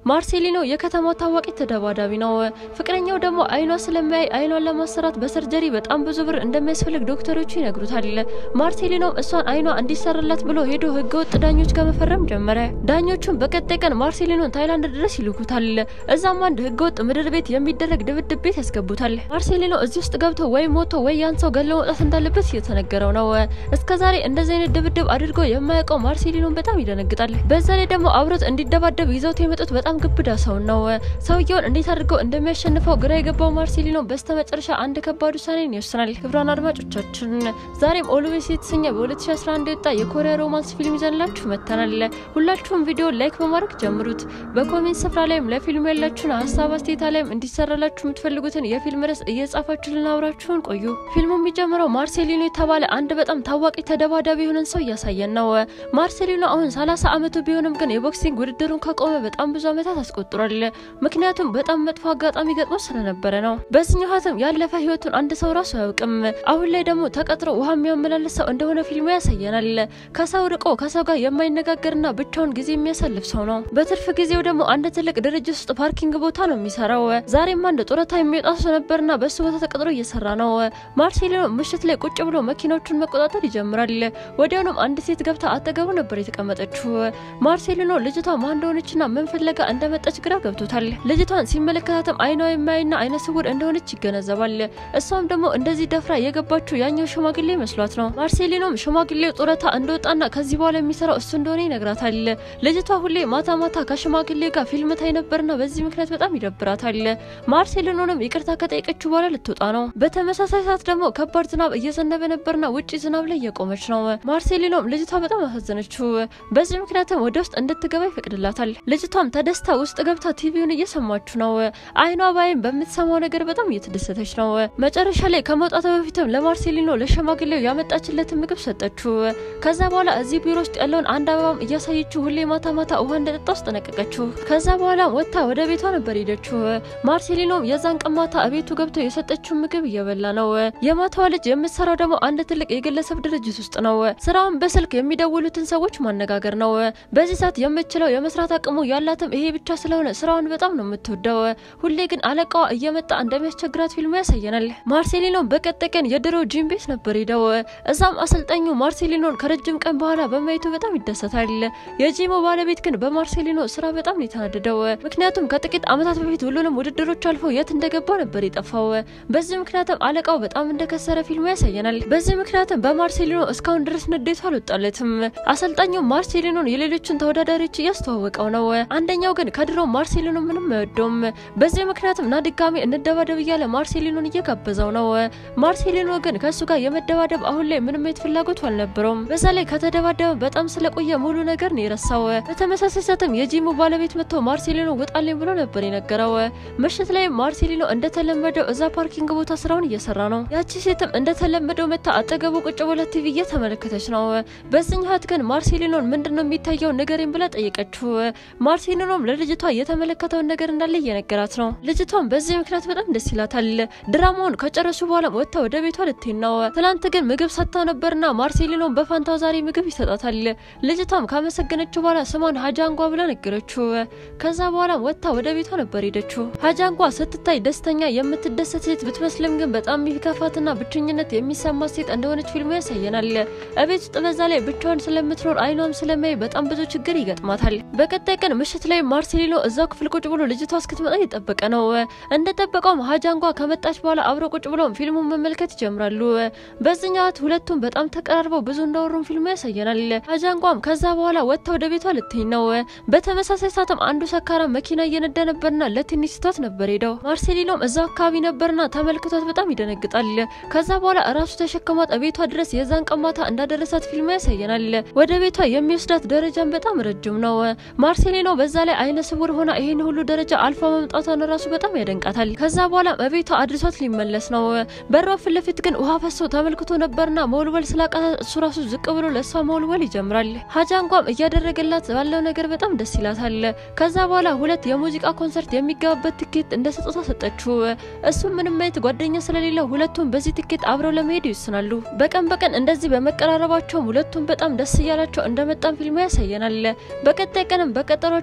ማርሴሊኖ የከተማው ታዋቂ ተደባዳቢ ነው። ፍቅረኛው ደግሞ አይኗ ስለማያይ አይኗን ለማሰራት በሰርጀሪ በጣም ብዙ ብር እንደሚያስፈልግ ዶክተሮቹ ይነግሩታል። ማርሴሊኖም እሷን አይኗ እንዲሰራላት ብሎ ሄዶ ህገወጥ ዳኞች ጋር መፈረም ጀመረ። ዳኞቹም በቀጣይ ቀን ማርሴሊኖን ታይላንድ ድረስ ይልኩታል። እዛም አንድ ህገወጥ ምድር ቤት የሚደረግ ድብድብ ቤት ያስገቡታል። ማርሴሊኖ እዚህ ውስጥ ገብቶ ወይ ሞቶ ወይ ያን ሰው ገለው መውጣት እንዳለበት እየተነገረው ነው። እስከዛሬ እንደዚህ አይነት ድብድብ አድርጎ የማያውቀው ማርሴሊኖን በጣም ይደነግጣል። በዛ ላይ ደግሞ አብሮት እንዲደባደብ ይዘውት የመጡት በጣም ግብዳ ሰው ነው። ሰውየውን እንዴት አድርገው እንደሚያሸንፈው ግራ የገባው ማርሴሊኖ በስተመጨረሻ አንድ ከባድ ውሳኔን ይወስናል። ክብሯን አድማጮቻችን ዛሬም ኦልዌይስ የተሰኘ በ2011 የወጣ የኮሪያ ሮማንስ ፊልም ይዘንላችሁ መጥተናል። ሁላችሁም ቪዲዮ ላይክ በማድረግ ጀምሩት። በኮሜንት ስፍራ ላይም ለፊልሙ ያላችሁን ሀሳብ አስተያየታ ላይም እንዲሰራላችሁ የምትፈልጉትን የፊልም ርዕስ እየጻፋችሁ ልናብራችሁን ቆዩ። ፊልሙ የሚጀምረው ማርሴሊኖ የተባለ አንድ በጣም ታዋቂ ተደባዳቢ የሆነን ሰው እያሳየን ነው። ማርሴሊኖ አሁን 30 ዓመቱ ቢሆንም ግን የቦክሲንግ ውድድሩን ካቆመ በጣም ብዙ ዓመታት አስቆጥሯል። ምክንያቱም በጣም መጥፎ አጋጣሚ ገጥሞ ስለነበረ ነው። በዚህኛው ሀተም ያለፈ ህይወቱን አንድ ሰው ራሱ አያውቅም። አሁን ላይ ደግሞ ተቀጥሮ ውሃ የሚያመላልስ ሰው እንደሆነ ፊልሙ ያሳየናል። ከሰው ርቆ ከሰው ጋር የማይነጋገርና ብቻውን ጊዜ የሚያሳልፍ ሰው ነው። በትርፍ ጊዜው ደግሞ አንድ ትልቅ ድርጅት ውስጥ ፓርኪንግ ቦታ ነው የሚሰራው። ዛሬም አንድ ጡረታ የሚወጣ ሰው ነበርና በሱ ቦታ ተቀጥሮ እየሰራ ነው። ማርሴሊኖ ምሽት ላይ ቁጭ ብሎ መኪናዎቹን መቆጣጠር ይጀምራል። ወዲያውኑም አንድ ሴት ገብታ አጠገቡ ነበር የተቀመጠችው። ማርሴሊኖ ልጅቷ ማን እንደሆነችና ምን ፍለጋ እንደመጣች ግራ ገብቶታል። ልጅቷን ሲመለከታትም አይኗ የማያይና አይነ ስውር እንደሆነች ይገነዘባል። እሷም ደግሞ እንደዚህ ደፍራ የገባችው ያኛው ሽማግሌ መስሏት ነው። ማርሴሊኖም ሽማግሌው ጡረታ እንደወጣና ከዚህ በኋላ የሚሰራው እሱ እንደሆነ ይነግራታል። ልጅቷ ሁሌ ማታ ማታ ከሽማግሌ ጋር ፊልም ታይ ነበርና በዚህ ምክንያት በጣም ይደብራታል። ማርሴሊኖንም ይቅርታ ከጠየቀችው በኋላ ልትወጣ ነው። በተመሳሳይ ሰዓት ደግሞ ከባድ ዝናብ እየዘነበ ነበርና ውጪ ዝናብ ላይ እየቆመች ነው። ማርሴሊኖም ልጅቷ በጣም አሳዘነችው። በዚህ ምክንያትም ወደ ውስጥ እንድትገባ ይፈቅድላታል። ልጅቷም ተደስታ ውስጥ ገብታ ቲቪውን እየሰማችሁ ነው። አይኗ ባይም በምትሰማው ነገር በጣም እየተደሰተች ነው። መጨረሻ ላይ ከመውጣቷ በፊትም ለማርሴሊኖ ለሸማግሌው ያመጣችለትን ምግብ ሰጠችው። ከዛ በኋላ እዚህ ቢሮ ውስጥ ያለውን አንድ አበባም እያሳየችው ሁሌ ማታ ማታ ውሃ እንደጠጣ አስጠነቀቀችው። ከዛ በኋላ ወጥታ ወደ ቤቷ ነበር ሄደችው። ማርሴሊኖም የዛን ቀን ማታ እቤቱ ገብቶ የሰጠችውን ምግብ እየበላ ነው። የማታዋ ልጅ የምትሰራው ደግሞ አንድ ትልቅ የግለሰብ ድርጅት ውስጥ ነው። ስራውን በስልክ የሚደውሉትን ሰዎች ማነጋገር ነው። በዚህ ሰዓት የምትችለው የመስራት አቅሙ ያላትም ይሄ ብቻ ስለሆነ ስራውን በጣም ነው የምትወደው። ሁሌ ግን አለቃዋ እየመጣ እንደሚያስቸግራት ፊልሙ ያሳየናል። ማርሴሊኖም በቀጣይ ቀን የድሮ ጂም ቤት ነበር ሄደው። እዛም አሰልጣኙ ማርሴሊኖን ከረጅም ቀን በኋላ በማየቱ በጣም ይደሰታል። የጂሙ ባለቤት ግን በማርሴሊኖ ስራ በጣም ነው የተናደደው። ምክንያቱም ከጥቂት ዓመታት በፊት ሁሉንም ውድድሮች አልፎ የት እንደገባ ነበር የጠፋው። በዚህ ምክንያትም አለቃው በጣም እንደከሰረ ፊልሙ ያሳየናል። በዚህ ምክንያትም በማርሴሊኖ እስካሁን ድረስ ንዴቱ አልወጣለትም። አሰልጣኙ ማርሴሊኖን የሌሎችን ተወዳዳሪዎች እያስተዋወቀው ነው። አንደኛው ግን ከድሮ ማርሴሊኖ ምንም አይወደውም። በዚህ ምክንያትም ና ድጋሚ እንደባደብ እያለ ማርሴሊኖን እየጋበዘው ነው። ማርሴሊኖ ግን ከእሱ ጋር የመደባደብ አሁን ላይ ምንም አይነት ፍላጎቱ አልነበረውም። በዛ ላይ ከተደባደበ በጣም ስለቆየ ሙሉ ነገር ነው የረሳው። በተመሳሳይ ሰዓትም የጂሙ ባለቤት መጥቶ ማርሴሊኖ ውጣልኝ ብሎ ነበር የነገረው። ምሽት ላይ ማርሴሊኖ እንደተለመደው እዛ ፓርኪንግ ቦታ ስራውን እየሰራ ነው። ያቺ ሴትም እንደተለመደው መታ አጠገቡ ቁጭ ብላ ቲቪ እየተመለከተች ነው። በዚህኛት ግን ማርሴሊኖን ምንድን ነው የሚታየው ንገረኝ ብላ ጠየቀችው። ማርሴሊኖም ለልጅቷ የተመለከተውን ነገር እንዳለ እየነገራት ነው። ልጅቷም በዚህ ምክንያት በጣም ደስ ይላታል። ድራማውን ከጨረሱ በኋላ ወጥታ ወደ ቤቷ ልትሄድ ነው። ትናንት ግን ምግብ ሰጥታው ነበርና ማርሴሊኖን በፋንታው ዛሬ ምግብ ይሰጣታል። ልጅቷም ካመሰገነችው በኋላ ስሟን ሀጃንጓ ብላ ነገረችው። ከዛ በኋላ ወጥታ ወደ ቤቷ ነበር ሄደችው። ሀጃንጓ ስትታይ ደስተኛ የምትደሰት ሴት ብትመስልም ግን በጣም የሚከፋትና ብቸኝነት የሚሰማት ሴት እንደሆነች ፊልሙ ያሳየናል። እቤት ውስጥ በዛ ላይ ብቻዋን ስለምትኖር አይኗም ስለማይ በጣም ብዙ ችግር ይገጥማታል። በቀጣይ ቀን ምሽት ላይ ማርሴሊኖ እዛው ክፍል ቁጭ ብሎ ልጅቷ እስክትመጣ እየጠበቀ ነው። እንደጠበቀውም ሀጃንጓ ከመጣች በኋላ አብረው ቁጭ ብለው ፊልሙን መመልከት ይጀምራሉ። በዚህኛት ሁለቱም በጣም ተቀራርበው ብዙ እንዳወሩም ፊልሙ ያሳየናል። ሀጃንጓም ከዛ በኋላ ወጥታ ወደ ቤቷ ልትሄድ ነው። በተመሳሳይ ሰዓትም አንዱ ሰካራ መኪና እየነዳ ነበርና ለትንሽ ስቷት ነበር ሄደው። ማርሴሊኖም እዛው አካባቢ ነበርና ተመልክቷት በጣም ይደነግጣል። ከዛ በኋላ እራሱ ተሸክሟት ቤቷ ድረስ የዛን ቀን ማታ እንዳደረሳት ፊልሙ ያሳየናል። ወደ ቤቷ የሚወስዳት ደረጃን በጣም ረጅም ነው። ማርሴሊኖ በዛ ላይ አይነ ስውር ሆና ይሄን ሁሉ ደረጃ አልፋ መምጣቷን ራሱ በጣም ያደንቃታል። ከዛ በኋላ በቤቷ አድርሷት ሊመለስ ነው። በሯ ፊት ለፊት ግን ውሃ ፈሶ ተመልክቶ ነበርና መወልወል ስላቃታት እሱ ራሱ ዝቅ ብሎ ለእሷ መወልወል ይጀምራል። ሀጃንጓም እያደረገላት ባለው ነገር በጣም ደስ ይላታል። ከዛ በኋላ ሁለት የሙዚቃ ኮንሰርት የሚገባበት ትኬት እንደ ስጦታ ሰጠችው። እሱም ምንም አይነት ጓደኛ ስለሌለው ሁለቱም በዚህ ትኬት አብረው ለመሄድ ይወስናሉ። በቀን በቀን እንደዚህ በመቀራረባቸውም ሁለቱም በጣም ደስ እያላቸው እንደመጣም ፊልሙ ያሳየናል። በቀጣይ ቀንም በቀጠሯቸው መሰረት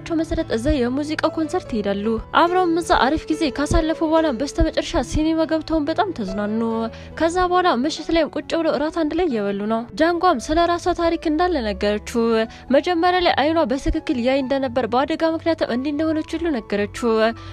እዛ የሙዚቃ ኮንሰርት ይሄዳሉ። አብረውም እዛ አሪፍ ጊዜ ካሳለፉ በኋላ በስተመጨረሻ ሲኒማ ገብተውን በጣም ተዝናኑ። ከዛ በኋላ ምሽት ላይም ቁጭ ብለው እራት አንድ ላይ እየበሉ ነው። ጃንጓም ስለ ራሷ ታሪክ እንዳለ ነገረችው። መጀመሪያ ላይ አይኗ በትክክል ያይ እንደነበር በአደጋ ምክንያትም እንዲህ እንደሆነች ሁሉ ነገረችው።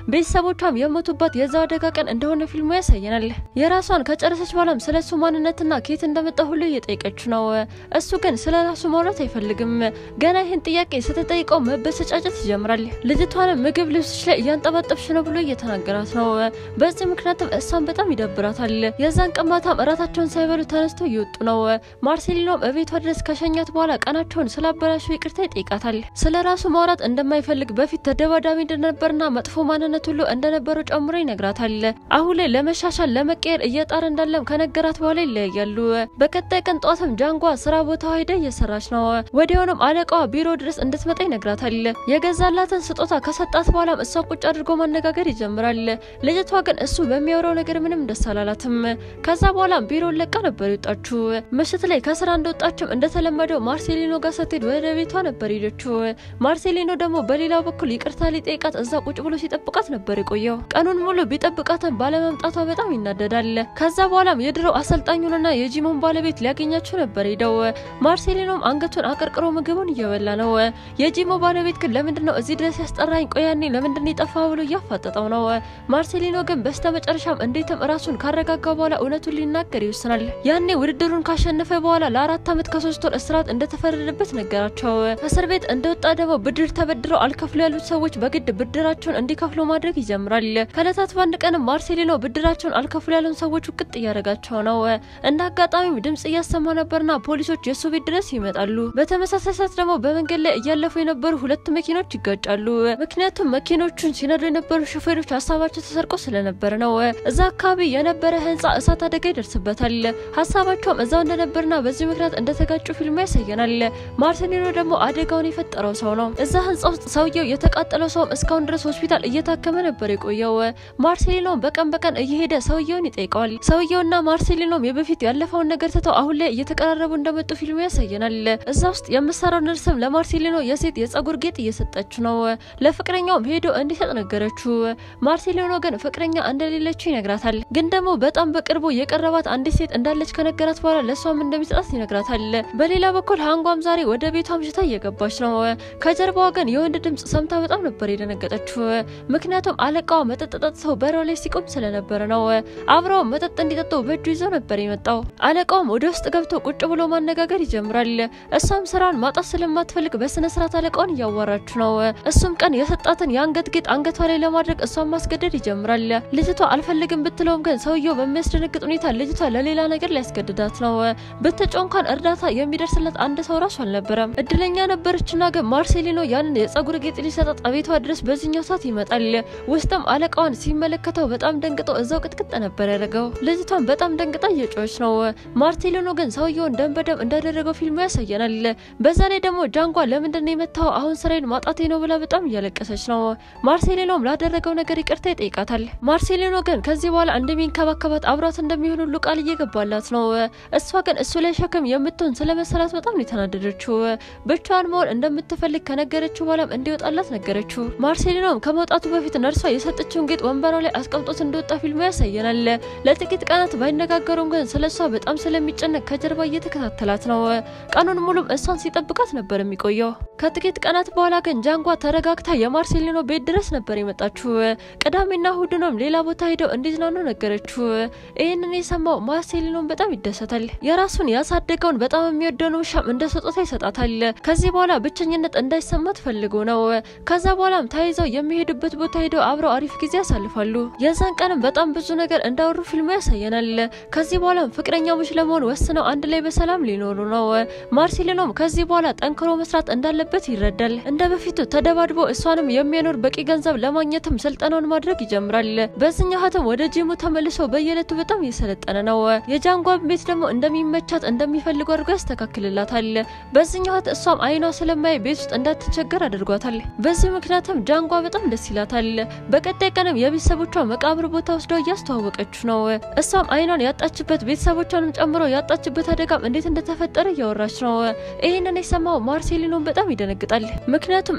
ቤተሰቦቿም የሞቱባት የዛ አደጋ ቀን እንደሆነ ፊልሙ ያሳየናል። የራሷን ከጨረሰች በኋላም ስለ እሱ ማንነትና ከየት እንደመጣ ሁሉ እየጠየቀች ነው። እሱ ግን ስለ ራሱ ማውራት አይፈልግም። ገና ይህን ጥያቄ ስትጠይቀው መበሰጫጨት ይጀምራል። ልጅቷንም ምግብ ልብስሽ ላይ እያንጠባጠብሽ ነው ብሎ እየተናገራት ነው። በዚህ ምክንያትም እሷን በጣም ይደብራታል። የዛን ቀን ማታም እራታቸውን ሳይበሉ ተነስተው እየወጡ ነው። ማርሴሊኖም እቤቷ ድረስ ከሸኛት በኋላ ቀናቸውን ስላበላሸው ይቅርታ ይጠይቃታል። ስለ ራሱ ማውራት እንደማይፈልግ በፊት ተደባዳቢ እንደነበርና መጥፎ ማንነት ሁሉ እንደነበረው ጨምሮ ይነግራታል። አሁን ላይ ለመሻሻል ለመቀየር እየጣረ እንዳለም ከነገራት በኋላ ይለያያሉ። በቀጣይ ቀን ጧትም ጃንጓ ስራ ቦታ ሄዳ እየሰራች ነው። ወዲያውኑም አለቃዋ ቢሮ ድረስ እንድትመጣ ይነግራታል። የገዛላትን ስጦታ ከሰጣት በኋላም እሷ ቁጭ አድርጎ ማነጋገር ይጀምራል። ልጅቷ ግን እሱ በሚያወራው ነገር ምንም ደስ አላላትም። ከዛ በኋላም ቢሮን ለቃ ነበር የወጣችው። ምሽት ላይ ከስራ እንደወጣችም እንደተለመደው ማርሴሊኖ ጋር ስትሄድ ወደ ቤቷ ነበር ሄደችው። ማርሴሊኖ ደግሞ በሌላው በኩል ይቅርታ ሊጠይቃት እዛ ቁጭ ብሎ ሲጠብቃት ነበር የቆየው። ቀኑን ሙሉ ቢጠብቃትም ባለመምጣቷ በጣም ይናደዳል። ከዛ በኋላም የድሮው አሰልጣኙንና የጂሞን ባለቤት ሊያገኛቸው ነበር ሄደው። ማርሴሊኖም አንገቱን አቀርቅሮ ምግቡን እየበላ ነው። የጂሞ ባለቤት ግን ለምንድን ነው እዚህ ድረስ ያስጠራኝ? ቆያኔ ለምንድን ነው የጠፋ ብሎ እያፋጠጠው ነው። ማርሴሊኖ ግን በስተ መጨረሻም እንዴትም ራሱን ካረጋጋ በኋላ እውነቱን ሊናገር ይወስናል። ያኔ ውድድሩን ካሸነፈ በኋላ ለአራት ዓመት ከሶስት ወር እስራት እንደተፈረደበት ነገራቸው። እስር ቤት እንደወጣ ደግሞ ብድር ተበድረው አልከፍሉ ያሉት ሰዎች በግድ ብድራቸውን እንዲከፍሉ ማድረግ ይጀምራል። ከእለታት በአንድ ቀንም ማርሴሊኖ ብድራቸውን አልከፍሉ ያሉን ሰዎች ውቅጥ እያደረጋቸው ነው። እንደ አጋጣሚም ድምጽ እያሰማ ነበርና ፖሊሶች የእሱ ቤት ድረስ ይመጣሉ። በተመሳሳይ ሰዓት ደግሞ በመንገድ ላይ እያለፉ የነበሩ ሁለት መኪኖች ይጋጫሉ። ምክንያቱም መኪኖቹን ሲነዱ የነበሩ ሾፌሮች ሀሳባቸው ተሰርቆ ስለነበረ ነው። እዛ አካባቢ የነበረ ህንጻ እሳት አደጋ ይደርስበታል። ሀሳባቸውም እዛው እንደነበርና በዚህ ምክንያት እንደተጋጩ ፊልሙ ያሳየናል። ማርሴሊኖ ደግሞ አደጋውን የፈጠረው ሰው ነው። እዛ ህንጻ ውስጥ ሰውየው የተቃጠለው ሰውም እስካሁን ድረስ ሆስፒታል እየታከመ ነበር የቆየው። ማርሴሊኖም በቀን በቀን እየሄደ ሰውየውን ይጠይቀዋል። ሰውየውና ማርሴሊኖም የበፊት ያለፈውን ነገር ትተው አሁን ላይ እየተቀራረቡ እንደመጡ ፊልሙ ያሳየናል። እዛ ውስጥ የምሰራው ነርስም ለማርሴሊኖ የሴት የጸጉር ጌጥ እየሰጠችው ነው። ለፍቅረኛውም ሄዶ እንዲሰጥ ነገረችው። ማርሴሊኖ ግን ፍቅረኛ እንደሌለችው ይነግራታል። ግን ደግሞ በጣም በቅርቡ የቀረባት አንዲት ሴት እንዳለች ከነገራት በኋላ ለእሷም እንደሚሰጣት ይነግራታል። በሌላ በኩል ሃንጓም ዛሬ ወደ ቤቷ አምሽታ እየገባች ነው። ከጀርባዋ ግን የወንድ ድምጽ ሰምታ በጣም ነበር የደነገጠችው። ምክንያቱም አለቃዋ መጠጥ ጠጥተው በረው ላይ ሲቆም ስለነበረ ነው። አብረው መጠጥ እንዲጠጡ በእጁ ይዞ ነበር የመጣው። አለቃውም ወደ ውስጥ ገብቶ ቁጭ ብሎ ማነጋገር ይጀምራል። እሷም ስራን ማጣት ስለማትፈልግ በስነ ስርዓት አለቃውን እያዋራች ነው። እሱም ቀን የሰጣትን የአንገት ጌጥ አንገቷ ላይ ለማድረግ እሷን ማስገደድ ይጀምራል። ልጅቷ አልፈልግም ብትለውም ግን ሰውየው በሚያስደነግጥ ሁኔታ ልጅቷ ለሌላ ነገር ሊያስገድዳት ነው። ብትጮ እንኳን እርዳታ የሚደርስለት አንድ ሰው ራሱ አልነበረም። እድለኛ ነበረችና ግን ማርሴሊኖ ያንን የጸጉር ጌጥ ሊሰጣት ቤቷ ድረስ በዚህኛው ሰዓት ይመጣል። ውስጥም አለቃዋን ሲመለከተው በጣም ደንግጦ እዛው ቅጥቅጥ ነበር ያደረገው። ልጅቷን በጣም ደንግጣ እየጮች ነው። ማርሴሊኖ ግን ሰውየውን ደም በደም እንዳደረገው ፊልሙ ያሳየናል። በዛ ላይ ደግሞ ጃንጓ ለምንድን ነው የመታው? አሁን ስራዬን ማጣቴ ነው ብላ በጣም እያለቀሰች ነው። ማርሴሊኖም ላደረገው ነገር ይቅርታ ይጠይቃታል። ማርሴሊኖ ግን ከዚህ በኋላ እንደሚንከባከባት አብሯት እንደሚሆን ሁሉ ቃል እየገባላት ነው። እሷ ግን እሱ ላይ ሸክም የምትሆን ስለመሰላት በጣም ነው የተናደደችው። ብቻዋን መሆን እንደምትፈልግ ከነገረችው በኋላም እንዲወጣላት ነገረችው። ማርሴሊኖም ከመውጣቱ በፊት ነርሷ የሰጠችውን ጌጥ ወንበሯ ላይ አስቀምጦት እንደወጣ ፊልሙ ያሳየናል። ለጥቂት ቀናት ባይነጋገሩም ግን ስለ እሷ በጣም ስለሚጨነቅ ከጀርባ እየተከታተላት ነው። ቀኑን ሙሉም እሷን ሲጠብቃት ነበር የሚቆየው። ከጥቂት ቀናት በኋላ ግን ጃንጓ ተረጋግታ የማርሴሊኖ ቤት ድረስ ነበር የመጣችው። ቅዳሜና እሁድንም ሌላ ቦታ ሄደው እንዲዝናኑ ነገረችው። ይህንን የሰማው ማርሴሊኖን በጣም ይደሰታል። የራሱን ያሳደገውን በጣም የሚወደውን ውሻም እንደ ስጦታ ይሰጣታል። ከዚህ በኋላ ብቸኝነት እንዳይሰማት ፈልጎ ነው። ከዛ በኋላም ተያይዘው የሚሄዱበት ቦታ ሄደው አብረው አሪፍ ጊዜ ያሳልፋሉ። የዛን ቀንም በጣም ብዙ ነገር እንዳወሩ ፊልሙ ያሳየናል። ከዚህ በኋላም ፍቅረኛሞች ለመሆን ወስነው አንድ ላይ በሰላም ሊኖሩ ነው። ማርሴሊኖም ከዚህ በኋላ ጠንክሮ መስራት እንዳለበት ይረዳል። እንደ በፊቱ ተደባድቦ እሷንም የሚያኖር በቂ ገንዘብ ለማግኘትም ስልጠናውን ማድረግ ይጀምራል። በዚህኛው ሀተም ወደ ጂሙ ተመልሶ በየዕለቱ በጣም እየሰለጠነ ነው። የጃንጓን ቤት ደግሞ እንደሚመቻት እንደሚፈልጉ አድርጎ ያስተካክልላታል። በዚህኛው ሀት እሷም አይኗ ስለማይ ቤት ውስጥ እንዳትቸገር አድርጓታል። በዚህ ምክንያትም ጃንጓ በጣም ደስ ይላታል። በቀጣይ ቀንም የቤተሰቦቿ መቃብር ቦታ ወስደው እያስተዋወቀችው ነው። እሷም አይኗን ያጣችበት ቤተሰቦቿንም ጨምሮ ያጣችበት አደጋም እንዴት እንደተፈጠረ እያወራች ነው። ይህንን የሰማው ማርሴሊኖን በጣም ይደነግጣል። ምክንያቱም እሷ እያወራች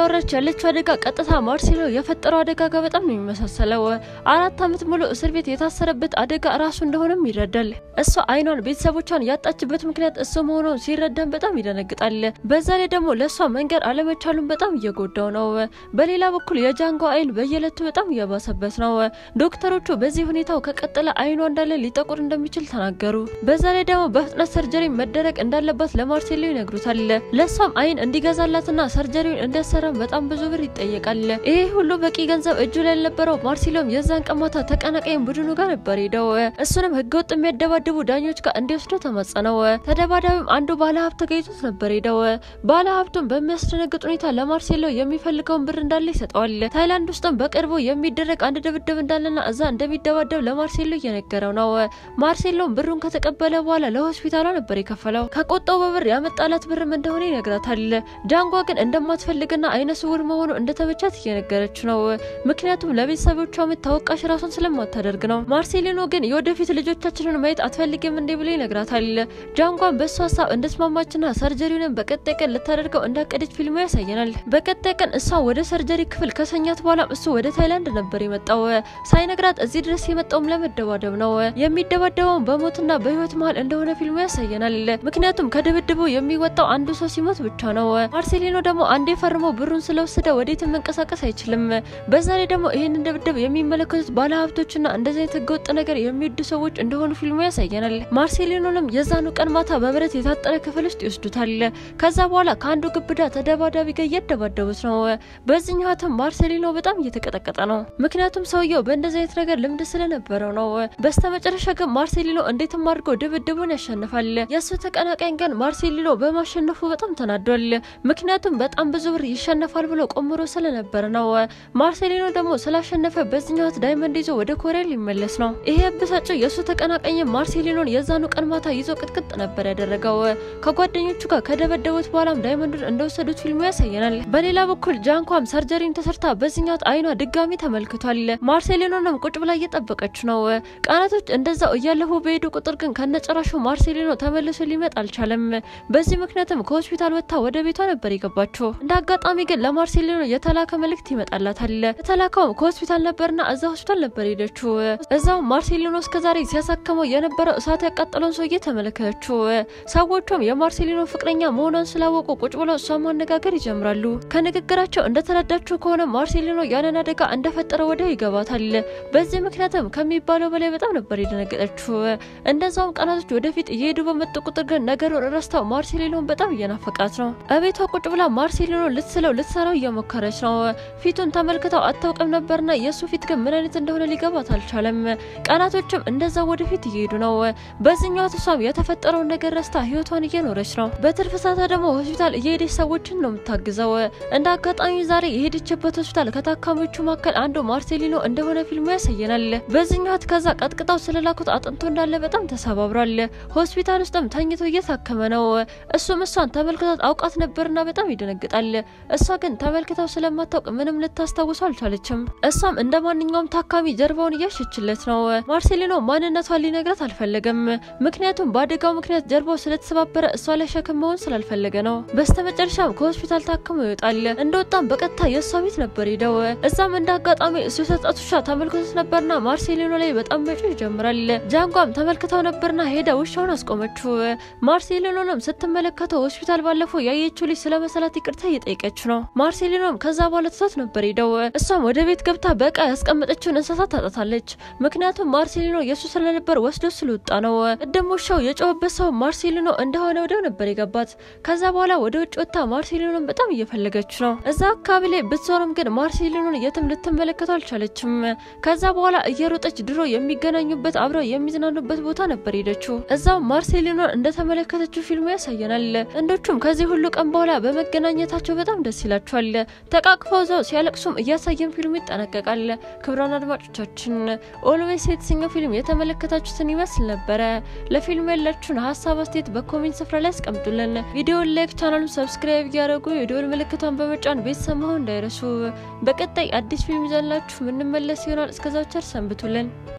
እያወራች ያለችው አደጋ ቀጥታ ማርሴሎ የፈጠረው አደጋ ጋር በጣም ነው የሚመሳሰለው። አራት ዓመት ሙሉ እስር ቤት የታሰረበት አደጋ ራሱ እንደሆነም ይረዳል። እሷ አይኗን ቤተሰቦቿን ያጣችበት ምክንያት እሱ መሆኑን ሲረዳም በጣም ይደነግጣል። በዛ ላይ ደግሞ ለእሷ መንገድ አለመቻሉን በጣም እየጎዳው ነው። በሌላ በኩል የጃንጎ አይን በየዕለቱ በጣም እያባሰበት ነው። ዶክተሮቹ በዚህ ሁኔታው ከቀጠለ አይኗ እንዳለ ሊጠቁር እንደሚችል ተናገሩ። በዛ ላይ ደግሞ በፍጥነት ሰርጀሪ መደረግ እንዳለባት ለማርሴሎ ይነግሩታል። ለእሷም አይን እንዲገዛላትና ሰርጀሪውን እንዲያሰራም በጣም ብዙ ብር ይጠየቃል። ይሄ ሁሉ በቂ ገንዘብ እጁ ላይ ያልነበረው ማርሴሎም የዛን ቀን ማታ ተቀናቃኝ ቡድኑ ጋር ነበር ሄደው እሱንም ህገወጥ የሚያደባድቡ ዳኞች ጋር እንዲወስዱ ተማጸነው። ተደባዳቢም አንዱ ባለሀብት ተገኝቶት ነበር ሄደው ባለሀብቱም በሚያስደነግጥ ሁኔታ ለማርሴሎ የሚፈልገውን ብር እንዳለ ይሰጠዋል። ታይላንድ ውስጥም በቅርቡ የሚደረግ አንድ ድብድብ እንዳለና እዛ እንደሚደባደብ ለማርሴሎ እየነገረው ነው። ማርሴሎም ብሩን ከተቀበለ በኋላ ለሆስፒታሏ ነበር የከፈለው። ከቆጣው በብር ያመጣላት ብርም እንደሆነ ይነግራታል። ጃንጓ ግን እንደማትፈልግና አይነ ስውር መሆኑ እንደተመቻት እየነገረች ነው። ምክንያቱም ለቤተሰቦቿ ምት ተወቃሽ ራሱን ስለማታደርግ ነው። ማርሴሊኖ ግን የወደፊት ልጆቻችንን ማየት አትፈልግም እንዴ ብሎ ይነግራታል። ጃንጓን በእሱ ሀሳብ እንደስማማችና ሰርጀሪውንም በቀጣይ ቀን ልታደርገው እንዳቀደች ፊልሙ ያሳየናል። በቀጣይ ቀን እሷ ወደ ሰርጀሪ ክፍል ከሰኛት በኋላም እሱ ወደ ታይላንድ ነበር የመጣው። ሳይነግራት እዚህ ድረስ የመጣውም ለመደባደብ ነው። የሚደባደበውን በሞትና በህይወት መሀል እንደሆነ ፊልሙ ያሳየናል። ምክንያቱም ከድብድቡ የሚወጣው አንዱ ሰው ሲሞት ብቻ ነው። ማርሴሊኖ ደግሞ አንዴ ፈርሞ ብሩን ስለወሰደ ወዴትም መንቀሳቀስ አይችልም። በዛ ላይ ደግሞ ይህንን ድብድብ የሚመለከቱት ባለሀብቶችና እንደዚህ አይነት ህገወጥ ነገር የሚወዱ ሰዎች እንደሆኑ ፊልሙ ያሳየናል። ማርሴሊኖንም የዛኑ ቀን ማታ በብረት የታጠረ ክፍል ውስጥ ይወስዱታል። ከዛ በኋላ ከአንዱ ግብዳ ተደባዳቢ ጋር እያደባደቡት ነው። በዚህኛው ህትም ማርሴሊኖ በጣም እየተቀጠቀጠ ነው። ምክንያቱም ሰውየው በእንደዚህ አይነት ነገር ልምድ ስለነበረው ነው። በስተመጨረሻ ግን ማርሴሊኖ እንዴትም አድርጎ ድብድቡን ያሸንፋል። የእሱ ተቀናቃኝ ግን ማርሴሊኖ በማሸነፉ በጣም ተናዷል። ምክንያቱም በጣም ብዙ ብር ይሸነፋል ብሎ ቆምሮ ስለነበረ ነው። ማርሴሊኖ ደግሞ ስላሸነፈ በዚህኛው ህት ዳይመንድ ይዞ ወደ ኮሪያ ሊመለስ ነው። ይሄ ያበሳጨው የእሱ ተቀናቃኝ ማርሴሊኖን የዛኑ ቀን ማታ ይዞ ቅጥቅጥ ነበር ያደረገው። ከጓደኞቹ ጋር ከደበደቡት በኋላም ዳይመንዱን እንደወሰዱት ፊልሙ ያሳየናል። በሌላ በኩል ጃንኳም ሰርጀሪን ተሰርታ በዚህኛው አይኗ ድጋሚ ተመልክቷል። ማርሴሊኖንም ቁጭ ብላ እየጠበቀች ነው። ቀናቶች እንደዛው እያለፉ በሄዱ ቁጥር ግን ከነጨራሹ ማርሴሊኖ ተመልሶ ሊመጣ አልቻለም። በዚህ ምክንያትም ከሆስፒታል ወጥታ ወደ ቤቷ ነበር የገባችው። እንደ አጋጣሚ ግን ለማርሴሊኖ የተላከ መልእክት ይመጣላታል። የተላከውም ከሆስፒታል ነበርና እዛ ሆስፒታል ነበር ሄደችው። እዛው ማርሴሊኖ እስከዛሬ ሲያሳክመው የነበረው እሳት ያቃጠለውን ሰውዬ ተመለከተችው። ሰዎቹም የማርሴሊኖ ፍቅረኛ መሆኗን ስላወቁ ቁጭ ብለው እሷን ማነጋገር ይጀምራሉ። ከንግግራቸው እንደተረዳችው ከሆነ ማርሴሊኖ ያንን አደጋ እንደፈጠረ ወዲያው ይገባታል። በዚህ ምክንያትም ከሚባለው በላይ በጣም ነበር የደነገጠችው። እንደዛውም ቀናቶች ወደፊት እየሄዱ በመጡ ቁጥር ግን ነገሩን ረስታው ማርሴሊኖን በጣም እየናፈቃት ነው። እቤቷ ቁጭ ብላ ማርሴሊኖ ልትስለው ልትሰራው እየሞከረች ነው። ፊቱን ተመልክተው አታውቅም ነበርና የእሱ ፊት ግን ምን አይነት እንደሆነ ሊገባት አልቻለም። ቀናቶችም እንደዛ ወደፊት እየሄዱ ነው። በዚህኛው እሷም የተፈጠረውን ነገር ረስታ ህይወቷን እየኖረች ነው። በትርፍ ሰዓቷ ደግሞ ሆስፒታል እየሄደች ሰዎችን ነው የምታግዘው። እንደ አጋጣሚ ዛሬ የሄደችበት ሆስፒታል ከታካሚዎቹ መካከል አንዱ ማርሴሊኖ እንደሆነ ፊልሙ ያሳየናል። በዚህኛው ከዛ ቀጥቅጣው ስለላኩት አጥንቶ እንዳለ በጣም ተሰባብሯል። ሆስፒታል ውስጥም ተኝቶ እየታከመ ነው። እሱም እሷን ተመልክታት አውቃት ነበርና በጣም ይደነግጣል። እሷ ግን ተመልክተው ስለማታውቅ ምንም ልታስታውሰው አልቻለችም። እሷም እንደ ማንኛውም ታካሚ ጀርባውን እያሸችለት ነው። ማርሴሊኖ ማንነቷን ሊነግራት አልፈለገም። ምክንያቱም በአደጋው ምክንያት ጀርባው ስለተሰባበረ እሷ ላይ ሸክም መሆን ስላልፈለገ ነው። በስተመጨረሻም ከሆስፒታል ታክሞ ይወጣል። እንደወጣም በቀጥታ የእሷ ቤት ነበር ሄደው። እዛም እንደ አጋጣሚ እሱ የሰጣት ውሻ ተመልክቶት ነበርና ማርሴሊኖ ላይ በጣም መጮህ ይጀምራል። ጃንጓም ተመልክተው ነበርና ሄዳ ውሻውን አስቆመችው። ማርሴሊኖንም ስትመለከተው ሆስፒታል ባለፈው ያየችው ልጅ ስለ መሰላት ይቅርታ እየጠየቀች ነው። ማርሴሊኖም ከዛ በኋላ ትቷት ነበር ሄደው። እሷም ወደ ቤት ገብታ በቃ ያስቀመጠችውን እንስሳት ታጣታለች። ምክንያቱም ማርሴሊኖ የእሱ ስለነበር ወስዶ ስለወጣ ነው። ቅድም ውሻው የጮኸበት ሰው ማርሴሊኖ እንደሆነ ወዲያው ነበር የገባት። ከዛ በኋላ ወደ ውጭ ወጥታ ማርሴሊኖን በጣም እየፈለገች ነው። እዛ አካባቢ ላይ ብትዞርም ግን ማርሴሊኖን የትም ልትመለከተው አልቻለችም። ከዛ በኋላ እየሮጠች ድሮ የሚገናኙበት አብረው የሚዝናኑበት ቦታ ነበር ሄደችው። እዛው ማርሴሊኖን እንደተመለከተችው ፊልሙ ያሳየናል። እንዶቹም ከዚህ ሁሉ ቀን በኋላ በመገናኘታቸው በጣም ደስ ይላቸዋል። ተቃቅፈው ዘው ሲያለቅሱም እያሳየን ፊልሙ ይጠናቀቃል። ክቡራን አድማጮቻችን ኦልዌይስ የተሰኘው ፊልም የተመለከታችሁትን ይመስል ነበረ። ለፊልሙ ያላችሁን ሀሳብ አስተያየት በኮሜንት ስፍራ ላይ አስቀምጡልን። ቪዲዮውን ላይክ፣ ቻናሉን ሰብስክራይብ እያደረጉ የደወል ምልክቷን በመጫን ቤተሰብ መሆን እንዳይረሱ። በቀጣይ አዲስ ፊልም ይዘንላችሁ ምንመለስ ይሆናል። እስከዛው ቸር ሰንብቱልን።